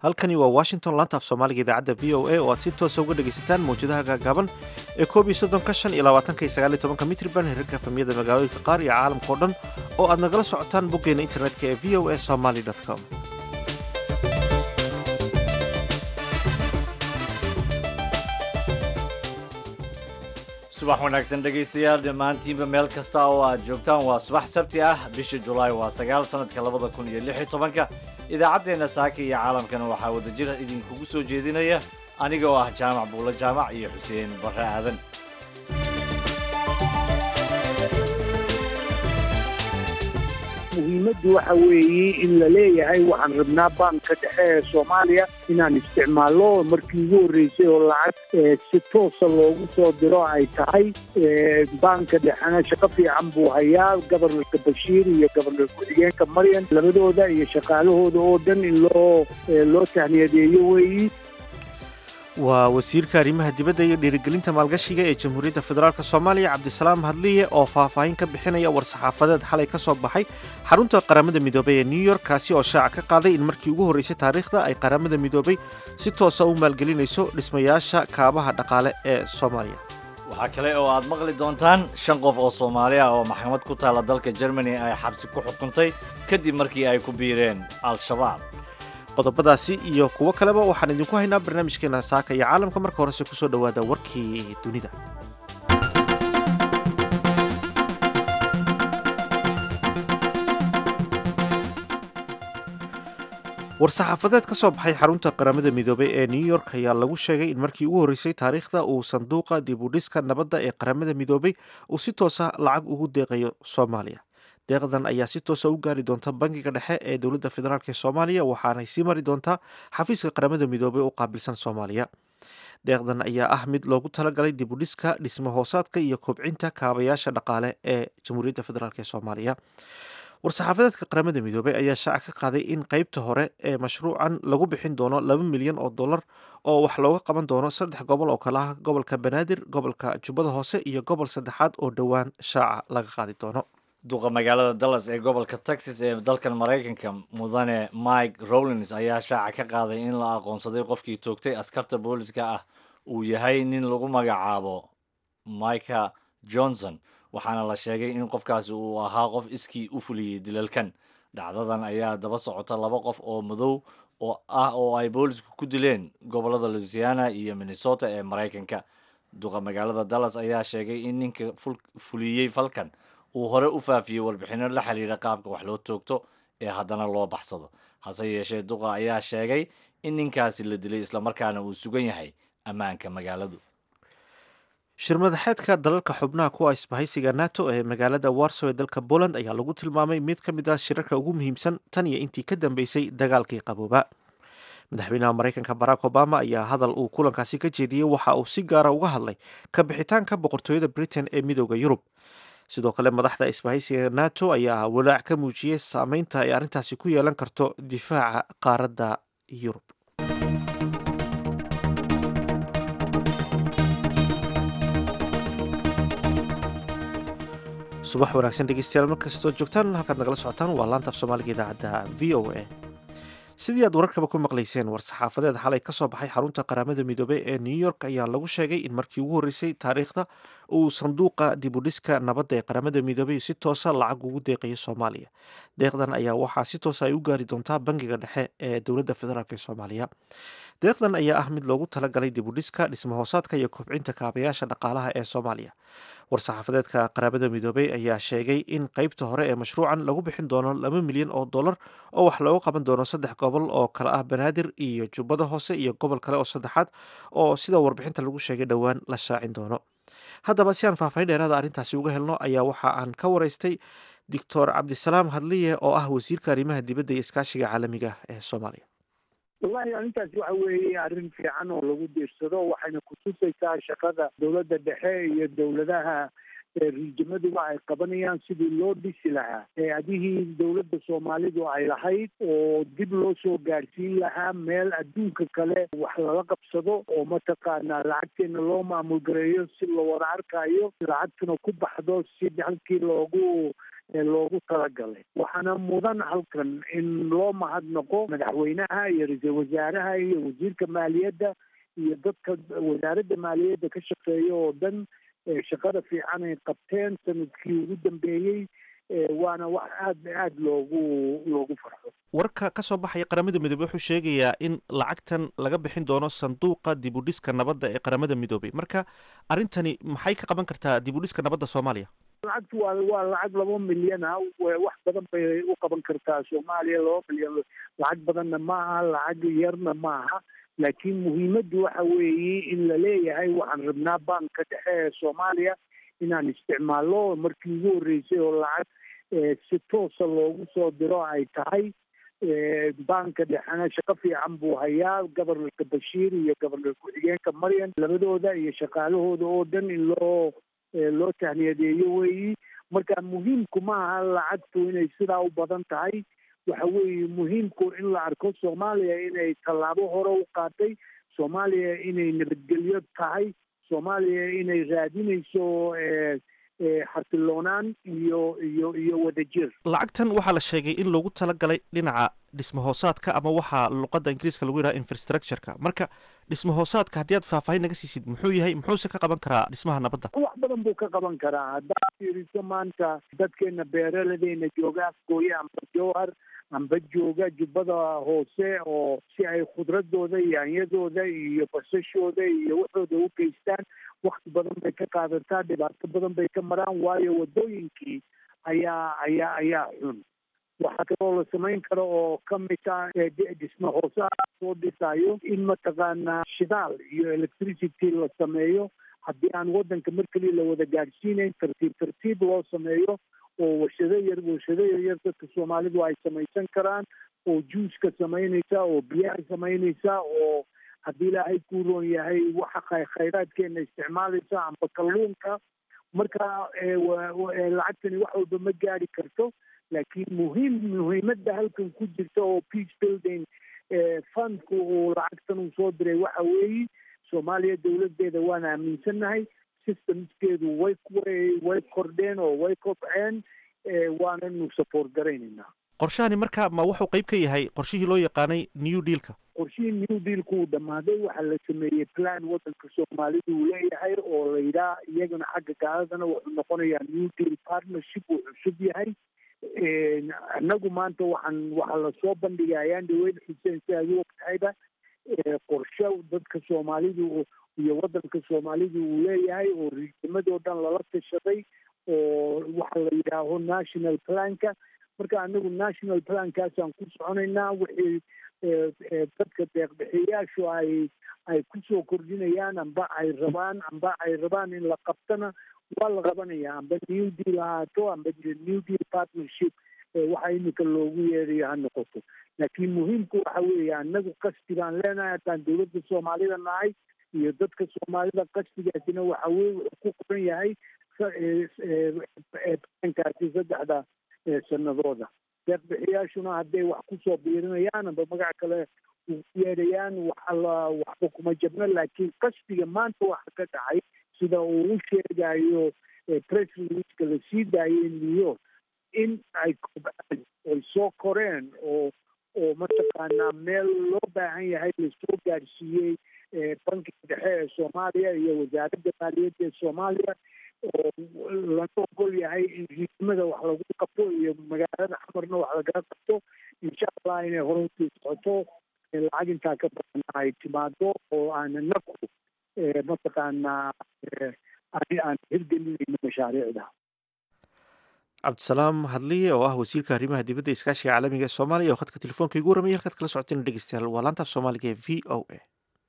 halkani waa washington laanta af soomaaliga idaacadda v o a oo aad si toosa uga dhegaysataan mawjadaha gaagaaban ee koob iyo soddonka shan iyo labaatanka iyo sagaal iyo tobanka mitriban herarka efamiyada magaalooyinka qaar iyo caalamka o dhan oo aad nagala socotaan boggeena internetka ee v o a somaly com subax wanaagsan dhegaystayaal dhammaantiinba meel kasta oo aad joogtaan waa subax sabti ah bisha julaay waa sagaal sannadka labada kun iyo lix iyo tobanka idaacaddeenna saaka iyo caalamkana waxaa wadajir idinkugu soo jeedinaya aniga oo ah jaamac buulo jaamac iyo xuseen barre aadan muhiimaddu waxa weeye in la leeyahay waxaan rabnaa baanka dhexe ee soomaaliya inaan isticmaallo markii ugu horreysay oo lacag si toosa loogu soo diro ay tahay baanka dhexena shaqo fiican buu hayaa gobornarka bashiir iyo gobornar ku-xigeenka maryan labadooda iyo shaqaalahooda oo dhan in loo loo tahniyadeeyo weeyi waa wasiirka arrimaha dibadda iyo dhiirigelinta maalgashiga ee jamhuuriyadda federaalk soomaaliya cabdisalaam hadliye oo faahfaahin ka bixinaya war-saxaafadeed xalay ka soo baxay xarunta qaramada midoobay ee new york kaasi oo shaaca ka qaaday in markii ugu horreysay taariikhda ay qaramada midoobay si toosa u maalgelinayso dhismayaasha kaabaha dhaqaale ee soomaaliya waxaa kale oo aad maqli doontaan shan qof oo soomaali ah oo maxkamad ku taalla dalka germany ay xabsi ku xukuntay kadib markii ay ku biireen al-shabaab qodobadaasi iyo kuwo kaleba waxaan idinku haynaa barnaamijkeena saaka iyo caalamka marka horese kusoo dhowaada warkii dunida war-saxaafadeed ka soo baxay xarunta qaramada midoobay ee new york ayaa lagu sheegay in markii ugu horreysay taariikhda uu sanduuqa dibudhiska nabadda ee qaramada midoobay uu si toosa lacag ugu deeqayo soomaaliya deeqdan ayaa si toosa u gaari doonta bangiga dhexe ee dowladda federaalk ee soomaaliya waxaanay sii mari doontaa xafiiska qaramada midoobay u qaabilsan soomaaliya deeqdan ayaa ah mid loogu talagalay dibudhiska dhismo hoosaadka iyo kobcinta kaabayaasha dhaqaale ee jamhuuriyadda federaalk ee soomaaliya war-saxaafadeedka qaramada midoobay ayaa shaaca ka qaaday in qeybta hore ee mashruucan lagu bixin doono laba milyan oo dollar oo wax looga qaban doono saddex gobol oo kale ah gobolka banaadir gobolka jubbada hoose iyo gobol saddexaad oo dhowaan shaaca laga qaadi doono duqa magaalada dallas ee gobolka texas ee dalkan maraykanka mudane mike rowlins ayaa shaaca ka qaaday in la aqoonsaday qofkii toogtay askarta booliska ah uu yahay nin lagu magacaabo mika johnson waxaana la sheegay in qofkaasi uu ahaa qof iskii u fuliyey dilalkan dhacdadan ayaa daba socota laba qof oo madow oo ah oo ay boolisku ku dileen gobolada louisiana iyo minnesota ee maraykanka duqa magaalada dallas ayaa sheegay in ninka fuliyey falkan uu hore u faafiyey warbixinno la xiriira qaabka wax loo toogto ee haddana loo baxsado hase yeeshee duqa ayaa sheegay in ninkaasi la dilay islamarkaana uu sugan yahay ammaanka magaaladu shirmadaxeedka dalalka xubnaha kuwa isbahaysiga nato ee magaalada warsow ee dalka poland ayaa lagu tilmaamay mid ka mid ah shirarka ugu muhiimsan tan iyo intii ka dambeysay dagaalkii qabooba madaxweynaha maraykanka barack obama ayaa hadal uu kulankaasi ka jeediyey waxa uu si gaara uga hadlay ka bixitaanka boqortooyada britain ee midooda yurub sidoo kale madaxda isbahaysiga nato ayaa walaac ka muujiyey saameynta ay arrintaasi ku yeelan karto difaaca qaaradda yurub subax wanaagsan dhegeystayaal markastoo joogtaan halkaad nagala socotaan waa laanta af soomaaliga idaacadda v o a sidii aad wararkaba ku maqlayseen war-saxaafadeed xalay ka soo baxay xarunta qaramada midoobey ee new york ayaa lagu sheegay in markii ugu horreysay taariikhda uu sanduuqa dibudhiska nabadda ee qaramada midoobey si toosa lacag ugu deeqayo soomaaliya deeqdan ayaa waxaa si toosa ay u gaari doontaa bangiga dhexe ee dowladda federaalk ee soomaaliya deeqdan ayaa ah mid loogu talagalay dibudhiska dhismo hoosaadka iyo kobcinta kaabayaasha dhaqaalaha ee soomaaliya war-saxaafadeedka qaramada midoobey ayaa sheegay in qeybta hore ee mashruucan lagu bixin doono laba milyan oo dollar oo wax looga qaban doono saddex gobol oo kale ah banaadir iyo jubbada hoose iyo gobol kale oo saddexaad oo sida warbixinta lagu sheegay dhowaan la shaacin doono haddaba si aan faahfaahin dheeraada arrintaasi uga helno ayaa waxa aan ka waraystay doctor cabdisalaam hadliye oo ah wasiirka arrimaha dibadda iyo iskaashiga caalamiga ee soomaaliya wallahi arrintaasi waxa weeye arrin fiican oo lagu diirsado waxayna kutusaysaa shaqada dowladda dhexe iyo dowladaha riijimaduba ay qabanayaan sidii loo dhisi lahaa adihii dowladda soomaalidu ay lahayd oo dib loo soo gaadhsiin lahaa meel adduunka kale wax lala qabsado oo mataqaanaa lacagteena loo maamul gareeyo si la wada arkayo lacagtuna ku baxdo si halkii loogu loogu talagalay waxaana mudan halkan in loo mahadnaqo madaxweynaha iyo ra-iisul wasaaraha iyo wasiirka maaliyadda iyo dadka wasaaradda maaliyadda ka shaqeeya oo dhan shaqada fiican ay qabteen sanadkii ugu dambeeyey waana wax aad aad loogu loogu farxo warka ka soo baxaya qaramada midoobey wuxuu sheegayaa in lacagtan laga bixin doono sanduuqa dibudhiska nabadda ee qaramada midoobey marka arrintani maxay ka qaban kartaa dibudhiska nabadda soomaaliya lacagtu waa waa lacag laba milyan ah wax badan bay u qaban kartaa soomaaliya laba milyan lacag badanna maaha lacag yarna maaha laakiin muhiimaddu waxa weeye in la leeyahay waxaan rabnaa banka dhexe ee soomaaliya inaan isticmaalno markii ugu horreysay oo lacag si toosa loogu soo diro ay tahay banka dhexena shaqo fiican buu hayaa gobornarka bashiir iyo gobornar ku-xigeenka maryan labadooda iyo shaqaalahooda oo dhan in loo loo tahniyadeeyo weeyi marka muhiimku maaha lacagtu inay sidaa u badan tahay waxa weeye muhiimku in la arko soomaaliya inay tallaabo hore u qaatay soomaaliya inay nabadgelyo tahay soomaaliya inay raadinayso xasiloonaan iyo iyo iyo wadajir lacagtan waxaa la sheegay in loogu talagalay dhinaca dhismahoosaadka ama waxaa luqadda ingiriiska lagu yidhaha infrastructureka marka dhismahoosaadka haddii aad faahfaahin naga siisid muxuu yahay muxuuse ka qaban karaa dhismaha nabadda wax badan buu ka qaban karaa haddaad fiiriso maanta dadkeena beeraladeyna jooga afgooye amba jowhar amba jooga jubbada hoose oo si ay khudradooda iyo anyadooda iyo basashooda iyo waxooda u geystaan wakti badan bay ka qaadataa dhibaato badan bay ka maraan waayo wadooyinkii ayaa ayaa ayaa xun waxaa kaloo la samayn karo oo kamid ah dhisma hoose soo dhisayo in mataqaanaa shidaal iyo electricity la sameeyo haddii aan waddanka mar keliya la wada gaadhsiinayn tartiib tartiib loo sameeyo oo warshado yar warshado yaryar dadka soomaalidu ay samaysan karaan oo juuska samaynaysa oo biyaha samaynaysa oo haddii ilaahay kuu roon yahay waxa khayraadkeena isticmaalaysa amba kalluunka marka lacagtani wax walba ma gaari karto laakiin muhiim muhiimadda halkan ku jirta oo peace building fundku uu lacagtan uu soo diray waxa weeye soomaaliya dowladeeda waan aaminsannahay systemskeedu way way kordheen oo way kobceen waananu support garaynaynaa qorshahani marka ma wuxuu qayb ka yahay qorshihii loo yaqaanay new dealka qorshihii new dealku uu dhammaaday waxaa la sameeyey plan waddanka soomaalidu uu leeyahay oo la yidhaha iyagana xagga gaaladana wuxuu noqonayaa new deal partnership uu cusub yahay annagu maanta waxaan waxaa lasoo bandhigay ayaan dhaweyn xuseen si aad u ogtahayba qorshe dadka soomaalidu iyo waddanka soomaalidu uu leeyahay oo riisamadoo dhan lala tashaday oo waxa la yidhaaho national planka marka anagu national plankaasaan ku soconaynaa wixii dadka deeqbixiyayaashu ay ay kusoo kordhinayaan amba ay rabaan amba ay rabaan in la qabtana waa la qabanayaa amba new deal ahaato amba new deal partnership waxa iminka loogu yeerayo ha noqoto laakiin muhiimku waxa weeye anagu qasdi baan leenahay haddaan dowladda soomaalida nahay iyo dadka soomaalida qasdigaasina waxa weye wuxuu ku qoran yahay plankaasi saddexda sanadooda deeqbixiyaashuna hadday wax kusoo biirinayaan amba magac kale u yeedhayaan waxala waxba kuma jabno laakiin qasdiga maanta waxa ka dhacay sida uu u sheegayo press releaseka la sii daayay new york in ay kobcaan ay soo koreen oo oo mataqaanaa meel loo baahan yahay lasoo gaadhsiiyey bankiga dhexe ee soomaaliya iyo wasaaradda maaliyadda ee soomaaliya oo lana ogol yahay in riidmada wax lagu qabto iyo magaalada xamarna wax lagala qabto insha allah inay hore usii socoto lacag intaa ka badan ay timaado oo aan naku mataqaanaa aan hirgelinayno mashaariicda cabdisalaam hadliye oo ah wasiirka arrimaha dibadda iskaashiga caalamiga ee soomaaliya oo khadka telefoonka igu warramaya halkaad kala socoteen dhegeystayaal waa laanta af soomaaliga ee v o a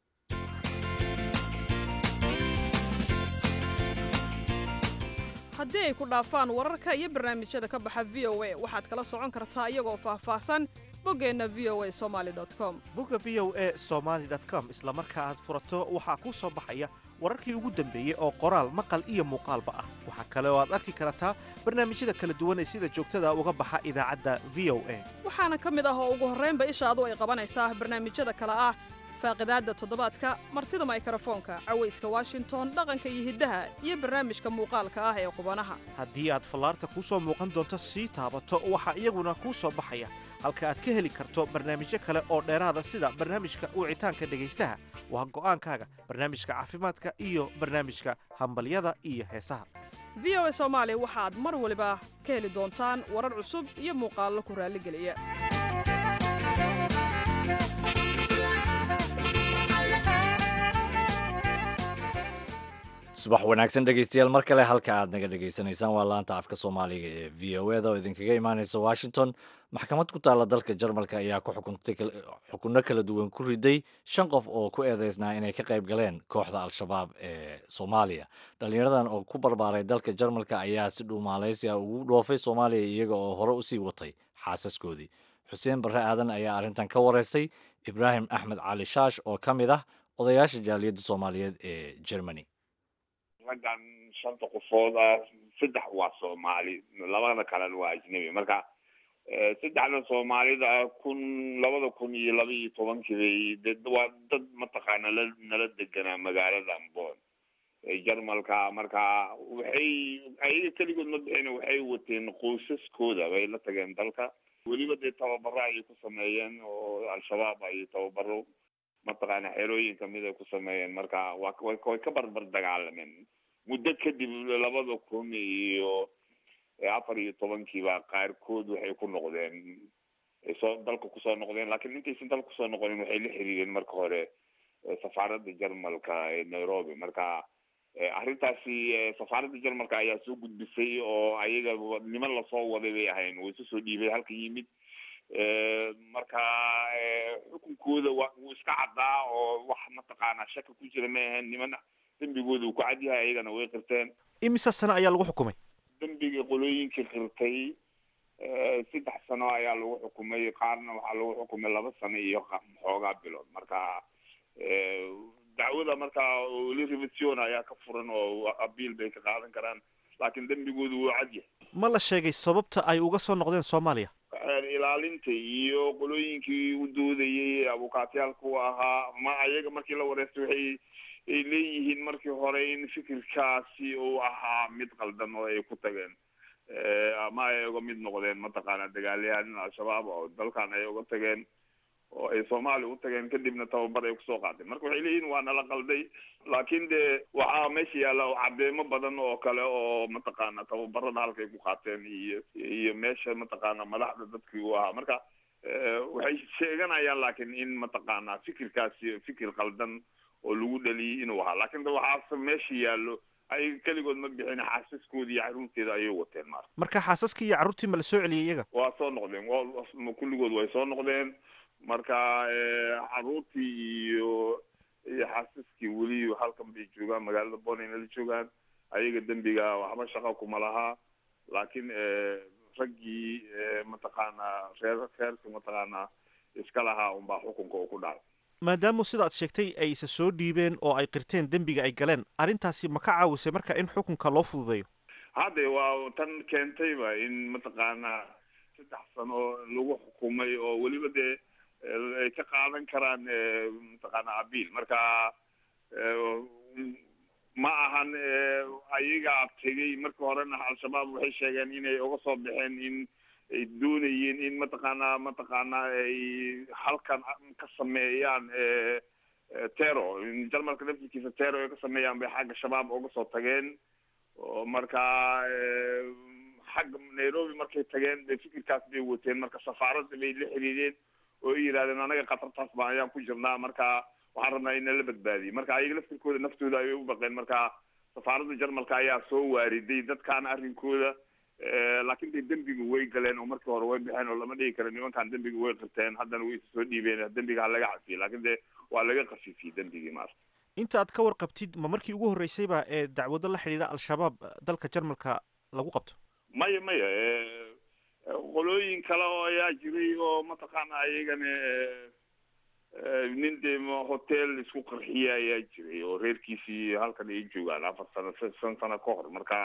haddii ay ku dhaafaan wararka iyo barnaamijyada ka baxa v o a waxaad kala socon kartaa iyagoo faahfaahsan boggeenna v o a somali com bogga v o a somaly com isla marka aad furato waxaa kuu soo baxaya wararkii ugu dambeeyey oo qoraal maqal iyo muuqaalba ah waxaa kale oo aad arki kartaa barnaamijyada kala duwan ee sida joogtada uga baxa idaacadda v o a waxaana ka mid ah oo ugu horraynba ishaadu ay qabanaysaa barnaamijyada kale ah faaqidaadda toddobaadka martida maykrofoonka cawayska washington dhaqanka iyo hiddaha iyo barnaamijka muuqaalka ah ee qubanaha haddii aad fallaarta kuu soo muuqan doonto sii taabato waxaa iyaguna kuu soo baxaya halka aad ka heli karto barnaamijyo kale oo dheeraada sida barnaamijka wicitaanka dhegaystaha waa go'aankaaga barnaamijka caafimaadka iyo barnaamijka hambalyada iyo heesaha v o a soomaali waxaad mar waliba ka heli doontaan warar cusub iyo muuqaallo ku raalligeliya subax wanaagsan dhegaystayaal mar kale halka aad naga dhegaysanaysaan waa laanta afka soomaaliga ee v o eda oo idinkaga imaaneysa washington maxkamad ku taalla dalka jarmalka ayaa ku xukuntay xukunno kala duwan ku riday shan qof oo ku eedeysnaa inay ka qayb galeen kooxda al-shabaab ee soomaaliya dhallinyaradan oo ku barbaaray dalka jarmalka ayaa si dhuumaaleysi ah ugu dhoofay soomaaliya iyaga oo hore usii watay xaasaskoodii xuseen barre aadan ayaa arrintan ka wareystay ibraahim axmed cali shaash oo ka mid ah odayaasha jaaliyadda soomaaliyeed ee germany raggan shanta qofood ah saddex waa soomaali labada kalena waa ajnabi marka saddexda soomaalida ah kun labada kun iyo laba iyo tobankii bay de waa dad mataqaana la nala deganaa magaalada bon jarmalka marka waxay ayaga keligood ma bixin waxay wateen qoysaskooda bay la tageen dalka weliba dee tababaro ayay ku sameeyeen oo al-shabaab ay tababaro mataqaana xerooyin kamid ay ku sameeyeen marka waa way ka barbar dagaalameen muddo kadib labada kun iyo afar iyo tobankiiba qaarkood waxay ku noqdeen soo dalka kusoo noqdeen lakiin intaysan dalka kusoo noqonin waxay la xiriireen marka hore safaaradda jarmalka ee nairobi marka arrintaasi safaaradda jarmalka ayaa soo gudbisay oo ayaga niman lasoo waday bay ahayn way isu soo dhiibay halka yimid marka xukunkooda wa wuu iska caddaa oo wax mataqaanaa shaka ku jira ma ahayn niman dembigooda uu ku cad yahay ayagana way qirteen imise sane ayaa lagu xukumay dembiga qolooyinkii qirtay saddex sano ayaa lagu xukumay qaarna waxaa lagu xukumay laba sano iyo xoogaa bilood marka dacwada marka weli revision ayaa ka furan oo abiil bay ka qaadan karaan laakiin dembigoodu wuu cad yahay ma la sheegay sababta ay uga soo noqdeen soomaaliya ilaalinta iyo qolooyinkii u doodayay abukaatiyaalka u ahaa ma ayaga markii la wareystay waxay ay leeyihiin markii hore in fikirkaasi uu ahaa mid qaldan oo ay ku tageen ama ay uga mid noqdeen mataqaana dagaalyahanin al-shabaab oo dalkan ay uga tageen oo ay soomaaliya u tageen kadibna tababar ay kusoo qaateen marka waxay leeyihin waa nala qalday laakiin de waxaa meesha yaalla cadeemo badan oo kale oo mataqaana tababarada halkay ku qaateen iyo iyo meesha mataqaana madaxda dadkii u ahaa marka waxay sheeganayaan laakiin in mataqaana fikirkaasi fikir qaldan oo lagu dhaliyay inuu ahaa laakiin de waxaase meesha yaallo ay keligood ma bixin xaasaskoodi iyo caruurteeda ayay wateen maarka marka xaasaskii iyo carruurtii ma la soo celiyey iyaga waa soo noqdeen wa kulligood way soo noqdeen marka caruurtii iyo iyo xaasaskii weli halkan bay joogaan magaalada bonayna la joogaan ayaga dembiga waxba shaqa kuma lahaa laakiin raggii mataqaana reer reerka mataqaana iska lahaa unbaa xukunka uu ku dhacay maadaamu sidaad sheegtay ay isa soo dhiibeen oo ay qirteen dembiga ay galeen arrintaasi ma ka caawisay marka in xukunka loo fududeeyo hadde waa tan keentayba in mataqaana saddex sano lagu xukumay oo weliba dee ay ka qaadan karaan mataqaana abiil marka ma ahan ayagaa tegay marka horena al-shabaab waxay sheegeen inay uga soo baxeen in ay doonayeen in mataqaana mataqaana ay halkan ka sameeyaan tero jarmalka laftirkiisa tero ay ka sameeyaan bay xagga shabaab uga soo tageen oo marka xagga nairobi markay tageen bay fikirkaas bay wateen marka safaaradda bay la xiriireen oo ay yidhahdeen anaga khatartaas baan ayaan ku jirnaa marka waxaan rabnaa in nala badbaadiye marka ayaga laftirkooda naftooda ayay u baqeen marka safaaradda jarmalka ayaa soo waariday dadkaan arrinkooda laakiin de dembiga way galeen oo markii hore way baxeen oo lama dhigi karo nimankan dembiga way qirteen haddana way soo dhiibeen dembiga ha laga cafiyey laakiin de waa laga khafifiyey dembigii maarta inta aad ka warqabtid ma markii ugu horreysayba ee dacwado la xidhiidha al-shabaab dalka jarmalka lagu qabto maya maya qolooyin kale oo ayaa jiray oo mataqaana ayagana nin dee hotel isku qarxiya ayaa jiray oo reerkiisii halkan ay joogaan afar sano shan sano ka hor marka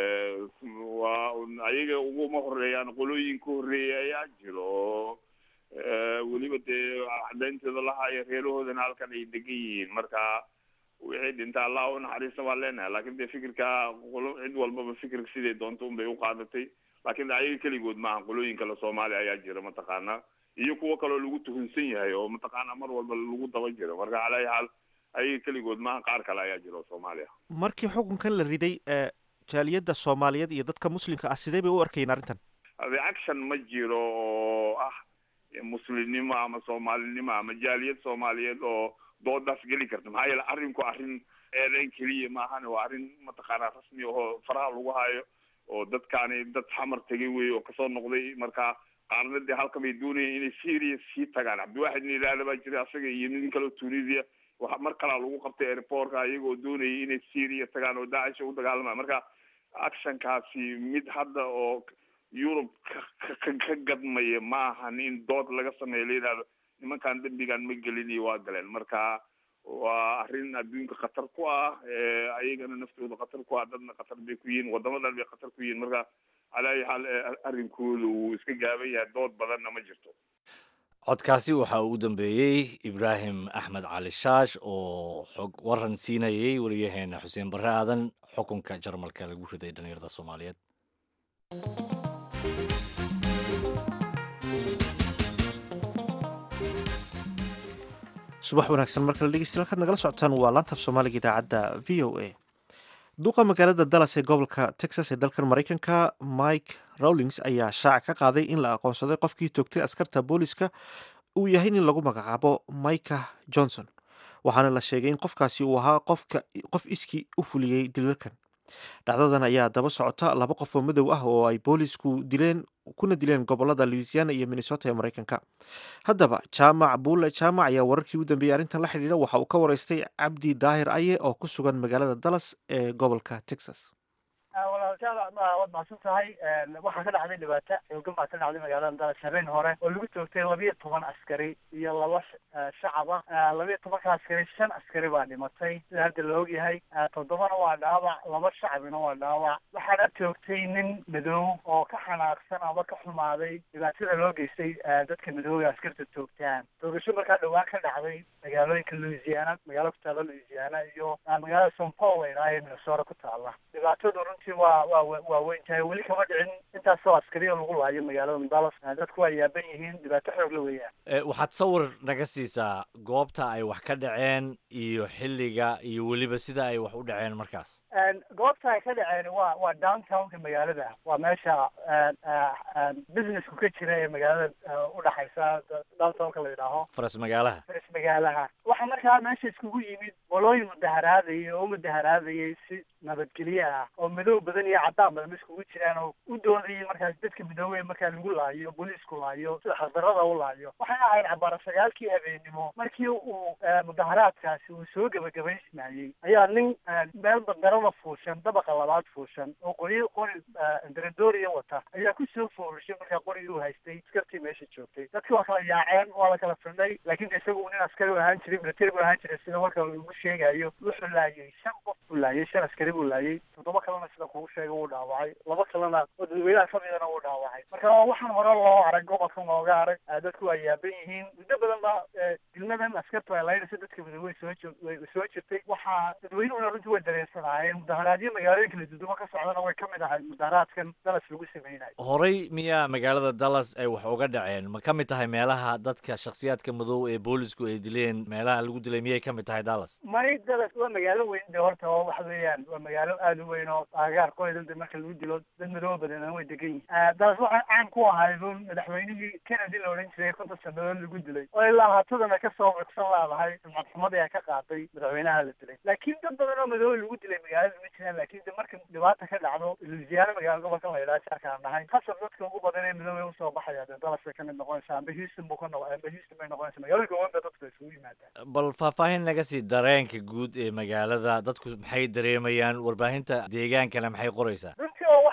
waa ayaga uguma horeeyaan qolooyin ka horreeya ayaa jiro oo weliba dee cadaynteeda lahaayo reerahoodana halkan ay degan yihiin marka wixii dhinta allah u naxariista waan leenahay laakin dee fikirka qolo cid walbaba fikirka siday doonto un bay u qaadatay laakiin ayaga keligood maaha qolooyin kale soomaaliya ayaa jira mataqaana iyo kuwo kaloo lagu tuhunsan yahay oo mataqaana mar walba lagu daba jiro marka calaayi xaal ayaga keligood maaha qaar kale ayaa jira oo soomaaliya markii xukunkan la riday jaaliyadda soomaaliyeed iyo dadka muslimka ah sidee bay u arkayeen arrintan reaction ma jiro oo ah muslimnimo ama soomaalinimo ama jaaliyad soomaaliyeed oo doodaas geli karta maxaa yeele arrinku arrin eedeyn keliya maahan waa arrin mataqaanaa rasmi oo faraha lagu hayo oo dadkaani dad xamar tegay wey oo kasoo noqday marka qaarna dee halkan bay doonayeen inay syria sii tagaan cabdiwaxid nin yidhaahda baa jira asaga iyo nin kaleo tunisia waxa mar kalaa lagu qabtay airportka iyagoo doonayay inay syria tagaan oo daacish u dagaalamaya marka actionkaasi mid hadda oo yurub ka ka gadmaya ma ahan in dood laga sameeyo la yidhahdo nimankan dembigan ma gelin iyo waa galeen marka waa arrin adduunka khatar ku ah ayagana naftooda khatar ku ah dadna khatar bay ku yihiin wadamadan bay khatar ku yihiin marka calaayi xaal arrinkooda wuu iska gaaban yahay dood badanna ma jirto codkaasi waxa uu u dambeeyey ibraahim axmed cali shaash oo xog waran siinayay wariyaheena xuseen barre aadan xukunka jarmalka lagu riday dhalinyarada soomaaliyeed subax wanaagsan markale dhegeystayaal kaad nagala socotaan waa laantaf soomaaliga idaacadda v o a duqa magaalada dallas ee gobolka texas ee dalkan maraykanka mike rawlings ayaa shaaca ka qaaday in la aqoonsaday qofkii toogtay askarta booliska uu yahay nin lagu magacaabo micah johnson waxaana la sheegay in qofkaasi uu ahaa qofka qof iskii u fuliyey dilalkan dhacdadan ayaa daba socota laba qof oo madow ah oo ay boolisku dileen kuna dileen gobolada louisiana iyo minnesota ee maraykanka haddaba jaamac buule jaamac ayaa wararkii u dambeeyey arrintan la xidhiidha waxa uu ka waraystay cabdi daahir aye oo ku sugan magaalada dallas ee gobolka texas walaalshaal waad mahadsan tahay waxaa ka dhacday dhibaato xoogan baa ka dhacday magaalada dallas habeen hore oo lagu toogtay labiyo toban askari iyo laba shacab ah labiyo tobanka askari shan askari baa dhimatay sida hadda la ogyahay toddobana waa dhaawac laba shacabina waa dhaawac waxaana toogtay nin madow oo ka xanaaqsan ama ka xumaaday dhibaatada loo geystay dadka madooga askarta toogtaan toogasho markaa dhowaan ka dhacday magaalooyinka louisiana magaalo ku taalla louisiana iyo magaalada st paul la idhaha ee minnesota ku taalla dhibaatadu runtii waa waa waa weyn tahay weli kama dhicin intaasoo askariya lagu laayo magaalada dallas dadku waa yaaban yihiin dhibaato xoog la weeyaan waxaad sawir naga siisaa goobta ay wax ka dhaceen iyo xilliga iyo weliba sida ay wax u dhaceen markaas goobta ay ka dhaceen waa waa downtownka magaalada waa meesha businessku ka jira ee magaalada udhaxaysa downtownka la yidhaaho faras magaalaha faras magaalaha waxaa markaa meesha iskugu yimid qolooyin mudaharaadayay oo mudaharaadayay si nabadgelye ah oo madow badan iyo caddaan badan iskugu jiraan oo u doodayay markaas dadka midoobe markaa lagu laayo booliisku laayo sida xaqdarada u laayo waxay ahayd cabaara sagaalkii habeenimo markii uu mudaharaadkaasi uu soo gebagabaysmayey ayaa nin meel bandarada fuushan dabaqa labaad fuushan oo qori qori daradooriya wata ayaa kusoo foorushay markaa qorigii u haystay askartii meesha joogtay dadki waa kala yaaceen waa la kala fidnay laakiin isagu nin askari u ahaan jiray military bu ahaan jiray sida marka lagu sheegayo wuxuu laayay shan qof buu laayay shan askari buu laayay toddoba kalena sida kugu sheega wuu dhaawacay laba kalena oo dadweynaha kamidana wuu dhaawacay marka waxaan hore loo arag gobolkan looga arag dadku waa yaaban yihiin muddo badan ba dilmadan askartu ay laynayso dadka midoobey soo jo- way soo jirtay waxaa dadweynuhuna runtii way dareensanaayeen mudaharaadyo magaalooyinka la dudumo ka socdana way kamid ahay mudaharaadkan dalas lagu sameynayo horey miyaa magaalada dallas ay wax uga dhaceen ma ka mid tahay meelaha dadka shakhsiyaadka madow ee boolisku ay dileen meelaha lagu dilay miyay ka mid tahay dallas may dalas waa magaalo weyn de horta oo waxa weeyaan waa magaalo aada u weyn oo aagaarkooda de marka lagu dilo dad madooba badan way degan yihiin dalas waxaa caan ku ahayd un madaxweynihii kennedy la odhan jiray konton sanadood lagu dilay oo ilaa haatadana kasoo cugsan laadahay sumcad xumadii ay ka qaatay madaxweynaha la dilay laakiin dad badan oo madooba lagu dilay magaalada ma jiraan laakiin de marka dhibaata ka dhacdo louisiana magaalo gobolkan la yidhaha jaarkaan nahay hasab dadka ugu badan ee madooba usoo baxaya de dalas bay kamid noqonaysaa amba houston buu ka noq amba houston bay noqonaysaa magaalooyinka weyn ba dadku isugu yimaadaan bal faahfaahin naga sii dareenka guud ee magaalada dadku maxay dareemayaan warbaahinta deegaankana maxay qoraysaa runtii oo wax oo wax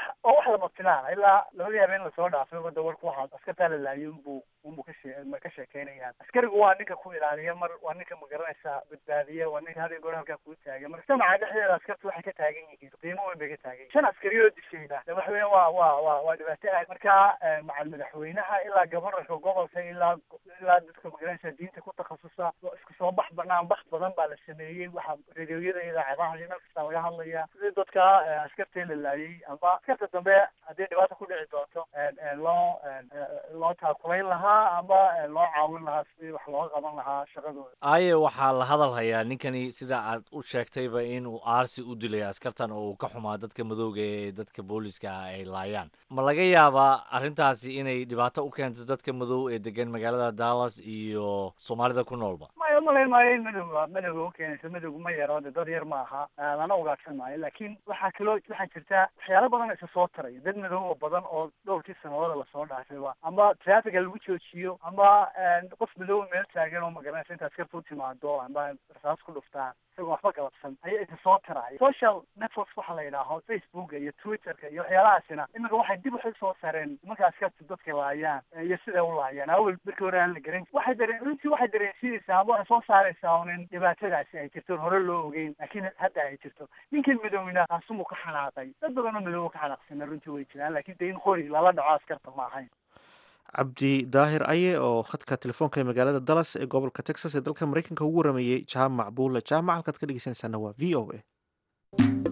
wax lama filaan ilaa labadii habeen lasoo dhaafay wada warku waxaa askartaa la laayay unbuu unbuu ka shee ma ka sheekeynayaan askarigu waa ninka ku ilaaliya mar waa ninka magaranaysa badbaadiya waa ninka hada goor halkaa kuu taagan mujtamaca dhexdeeda askartu waxay ka taagan yihiin qiimo weyn bay ka taagan yihin shan askari oo dishayna de waxa weya waa waa waa waa dhibaato aad marka macal madaxweynaha ilaa gobornarka gobolka ilaa ilaa dadka magaranaysa diinta ku takhasusa isku soo bax banaan bax badan baa la sameeyey waxaa radioyada idaacadaha iyo meel kasta laga hadlaya sidii dadka askartee la laayay amba askarta dambe haddii dhibaata ku dhici doonto loo loo taakulayn lahaa amba loo caawin lahaa sidii wax looga qaban lahaa shaqadooda aaye waxaa la hadal hayaa ninkani sida aad u sheegtayba in uu aarsi u dilay askartan oo uu ka xumaa dadka madowga ee dadka booliska ah ay laayaan ma laga yaabaa arrintaasi inay dhibaato u keento dadka madow ee degan magaalada dallas iyo soomaalida ku noolba maya umalayn maayo in madowga madowga ukeenayso madowga ma yaro de dad yar ma aha lana ugaadsan maayo laakiin waxaa kaloo waxaa jirta waxyaala badan isa soo taraya dad madowga badan oo dhowrkii sanadooda lasoo dhaafayba ama traffica lagu joojiyo ama qof madowga meel taagan oo magaranaysa inta askarta u timaado amba rasaas ku dhuftaan isagoo waxba galabsan ayaa isa soo taraya social networks waxa la yidhaaho facebooka iyo twitterka iyo waxyaalahaasina iminka waxay dib waxay soo sareen nimanka askarta dadka laayaan iyo siday u laayaan awel markii hore aan la garan waxay dareen runtii waxay dareensiinaysaa ama waxay soo saaraysaa unin dhibaatadaasi ay jirto hore loo ogeyn laakiin hadda ay jirto ninkan madowna taasumuu ka xanaaqay dad badan oo madooba ka xanaaqsana runtii way jiraan laakiin de in qori lala dhaco askarta ma ahayn cabdi daahir aye oo khadka telefoonka ee magaalada dallas ee gobolka texas ee dalka maraykanka ugu warameeyey jaamac buule jaamac halkaad ka dhegeysanaysaana waa v o a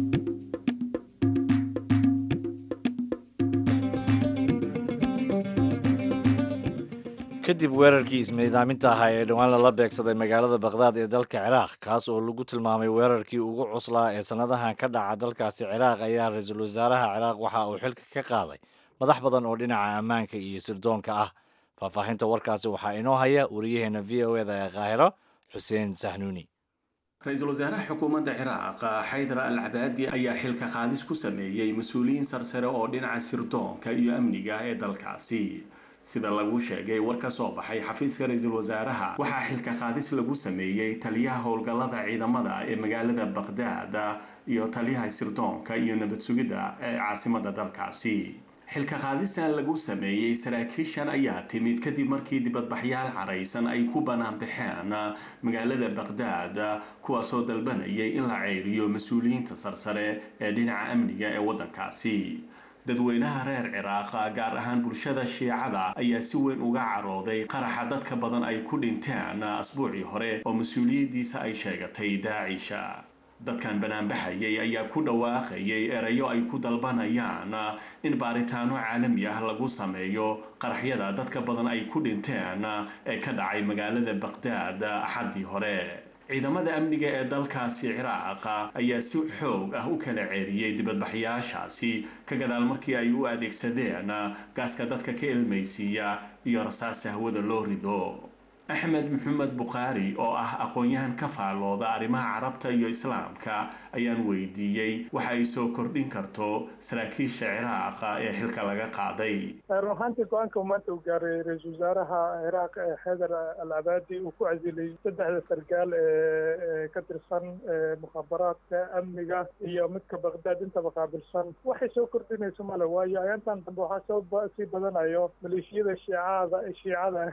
kadib weerarkii ismiidaaminta ahaa ee dhowaan lala beegsaday magaalada bakhdad ee dalka ciraaq kaas oo lagu tilmaamay weerarkii ugu cuslaa ee sannadahan ka dhaca dalkaasi ciraaq ayaa ra-iisul wasaaraha ciraaq waxa uu xilka ka qaaday madax badan oo dhinaca ammaanka iyo sirdoonka ah faahfaahinta warkaasi waxaa inoo haya wariyaheena v o eda ee qaahiro xuseen sahnuuni ra-iisul wasaaraha xukuumadda ciraaq xaydar al cabaadi ayaa xilka qaadis ku sameeyey mas-uuliyiin sarsare oo dhinaca sirdoonka iyo amniga ee dalkaasi sida lagu sheegay war ka soo baxay xafiiska ra-iisul wasaaraha waxaa xilka qaadis lagu sameeyey taliyaha howlgallada ciidamada ee magaalada baqhdaad iyo taliyaha sirdoonka iyo nabad sugidda ee caasimada dalkaasi xilka qaadistan lagu sameeyey saraakiishan ayaa timid kadib markii dibadbaxyaal caraysan ay ku bannaan baxeen magaalada baqhdaad kuwaasoo dalbanayay in la ceyriyo mas-uuliyiinta sarsare ee dhinaca amniga ee waddankaasi dadweynaha reer ciraaqa gaar ahaan bulshada shiicada ayaa si weyn uga carooday qaraxa dadka badan ay ku dhinteen asbuucii hore oo mas-uuliyaddiisa ay sheegatay daacisha dadkan banaanbaxayay ayaa ku dhawaaqayay erayo ay ku dalbanayaan in baaritaano caalami ah lagu sameeyo qaraxyada dadka badan ay ku dhinteen ee ka dhacay magaalada baqhdaad axaddii hore ciidamada amniga ee dalkaasi ciraaqa ayaa si xoog ah u kala ceeriyey dibadbaxyaashaasi ka gadaal markii ay u adeegsadeen gaaska dadka ka ilmaysiiya iyo rasaasa hawada loo rido axmed maxamed bukhaari oo ah aqoon-yahan ka faallooda arrimaha carabta iyo islaamka ayaan weydiiyey waxa ay soo kordhin karto saraakiisha ciraaqa ee xilka laga qaaday run ahaantii go-aanka uu maanta uu gaaray ra-iisul wasaaraha ciraaq ee xeydar al cabaadi uu ku casilay saddexda sargaal ee ka tirsan mukhaabaraadka amniga iyo midka baqdaad intaba qaabilsan waxay soo kordhinayso male waayo ayaantan dambe waxaa soo sii badanayo maleeshiyada shiicada shiicada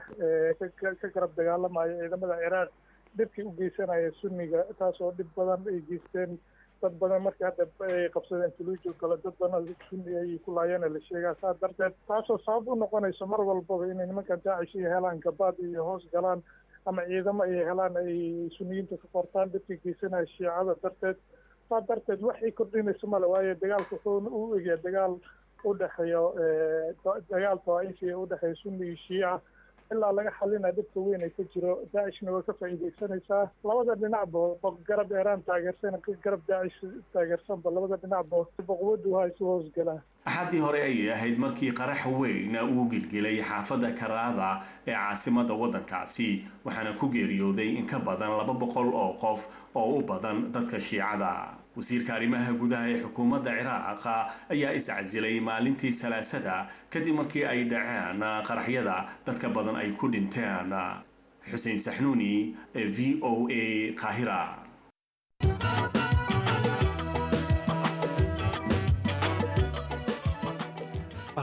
ka dagaalamayo ciidamada ciraaq dhibkii u geysanaya sunniga taas oo dhib badan ay geysteen dad badan markii hadda ay qabsadeen tuluujo kale dad badan sunni ay ku laayeen la sheegaa saa darteed taasoo sabab u noqonayso mar walbaba inay nimankan daacish ay helaan gabaad iyo hoos galaan ama ciidamo ay helaan ay sunniyiinta ka qortaan dhibkii geysanaya shiicada darteed saa darteed waxay kordhinayso male waayo dagaalka wuxuu u egyaa dagaal udhexeeyo dagaal dawaa'ifi udhexeeya sunni iyo shiica ilaa laga xalinaya dhibka weyn ay ka jiro daacishna way ka faa'iidaysanaysaa labada dhinacba garab eeraan taageersan garab daacish taageersanba labada dhinacba boqwadu ha isu hoosgalaan axaddii hore ayay ahayd markii qarax weyn uu gilgilay xaafadda karaada ee caasimada waddankaasi waxaana ku geeriyooday in ka badan laba boqol oo qof oo u badan dadka shiicada wasiirka arrimaha gudaha ee xukuumadda ciraaqa ayaa iscasilay maalintii salaasada kadib markii ay dhaceen qaraxyada dadka badan ay ku dhinteen xuseen saxnuuni ee v o a qaahira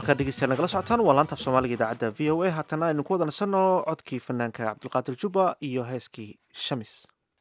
halkaa dhegeystayaal nagala socotaan waa laanta af soomaaliga idaacadda v o a haatana aynu ku wada nasanno codkii fanaanka cabdulqaadir juba iyo heeskii shamis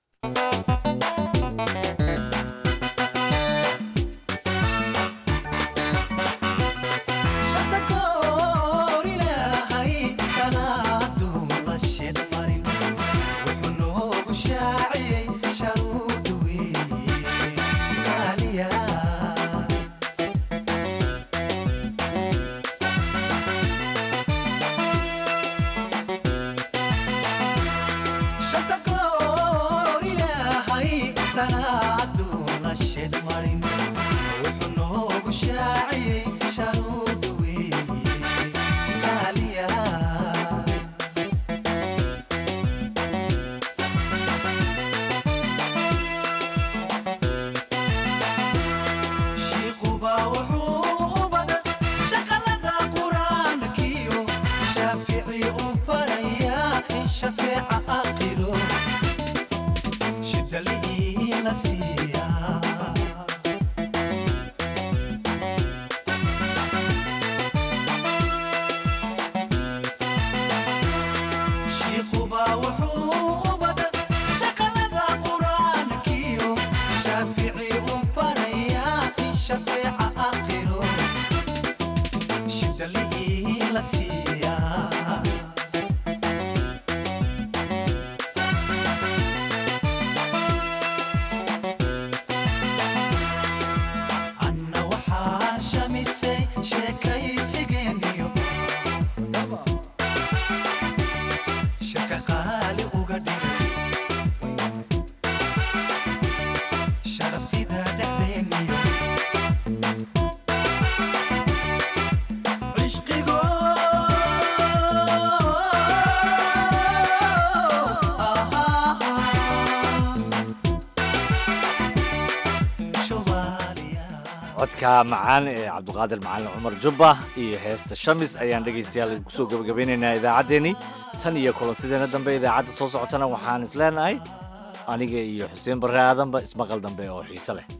codka macaan ee cabduqaadir macalin cumar jubba iyo heesta shamis ayaan dhegaystayaal kusoo gebagabeynaynaa idaacaddeenii tan iyo kulantideena dambe idaacadda soo socotana waxaan isleenahay aniga iyo xuseen barre aadanba ismaqal dambe oo xiise leh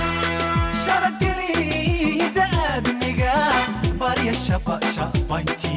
Mighty